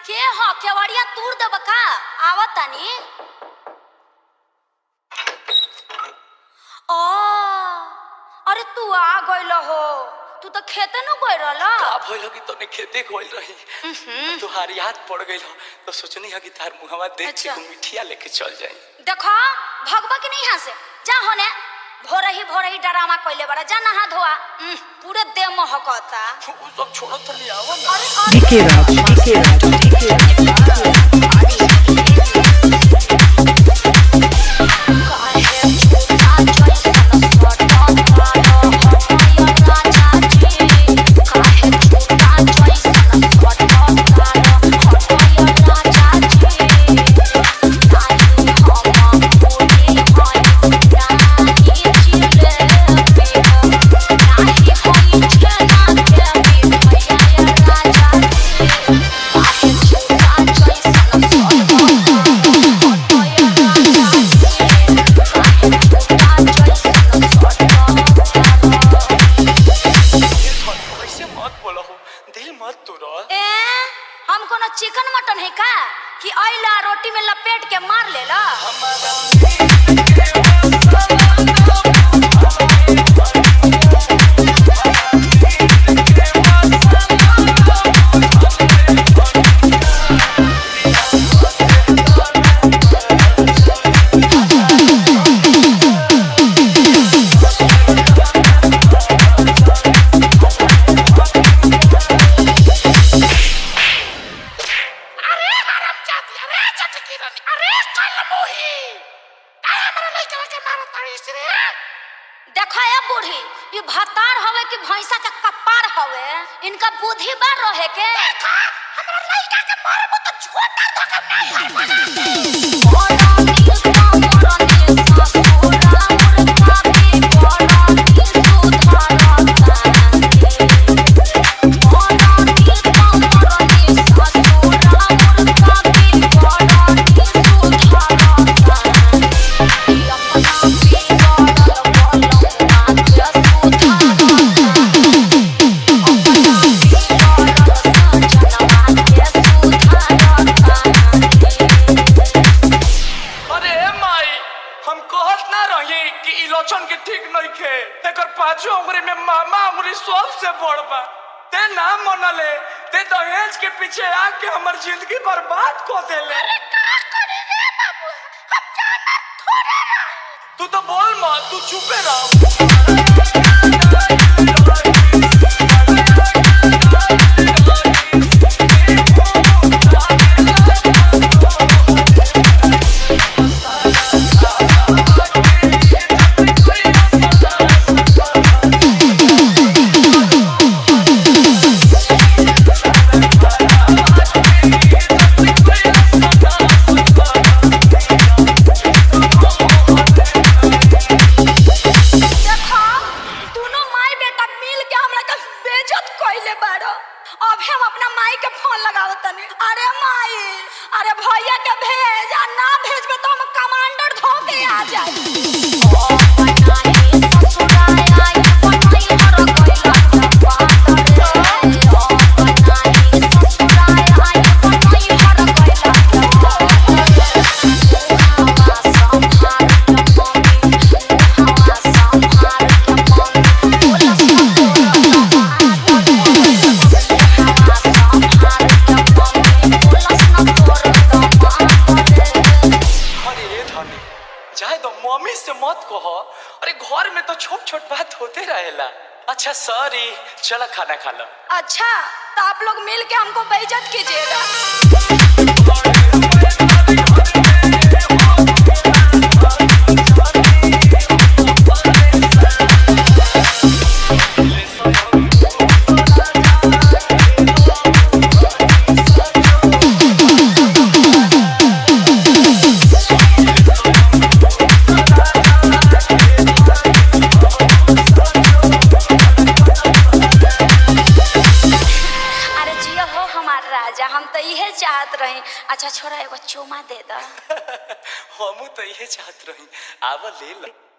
के ह केवड़िया तूर देब का आवत तानी ओ अरे तू आ गइल हो तू तो खेते न गइल रहल का भइल कि तने खेते गइल रही तुहार याद पड़ गइल हो तो सोचनी है कि तार मुहवा देख के अच्छा। तू मिठिया लेके चल जाई देखो भगवा की नहीं यहाँ से जा होने भोर ही भोर ही डरामा कइले बड़ा जा नहा धोआ उह, पूरे देह महकता उ सब छोड़ो तो ले आओ ना अरे अरे DK Raj, DK Raj, ऐसे मत बोलो हो दिल मत तोड़ो ए हम कोनो चिकन मटन है का कि अइला रोटी में लपेट के मार लेला अरे हराम जाती अरे चटकी रानी अरे कल मोही काय हमरा लइका के मारत तारी रे देखा ए बूढ़ी ये भतार हवे कि भैंसा के कपार हवे इनका बुद्धि बार रहे के देखा हमरा लइका के मारबो तो छोटा धक्का नहीं अरे माई हम कहत ना रही कि ई लक्षण के ठीक नहीं खे एकर पांचों उंगली में मामा उंगली सबसे बड़ बा ते ना मनले ते दहेज के पीछे आके हमर जिंदगी बर्बाद कर देले का करे रे बाबू हम जाना थोड़े रही तू तो बोल मत तू चुपे रह देखो दोनों माई बेटा मिल के हमरा के बेइज्जत कइले बाड़ो अब हम अपना माई के फोन लगावत तनी अरे माई अरे भैया के भेज आ ना भेजबे तो हम कमांडर धो के आ जाई अरे ये धनी चाहे तो मम्मी से मत कहो अरे घर में तो छोट छोट बात होते रहेला अच्छा सॉरी चला खाना खा लो अच्छा तो आप लोग मिल के हमको बेइज्जत कीजिएगा अरे जिया हो हमार राजा हम तो इहे चाहत रही अच्छा छोरा एगो चुमा दे दा हमू तो ये चाहत रही आवा ले लो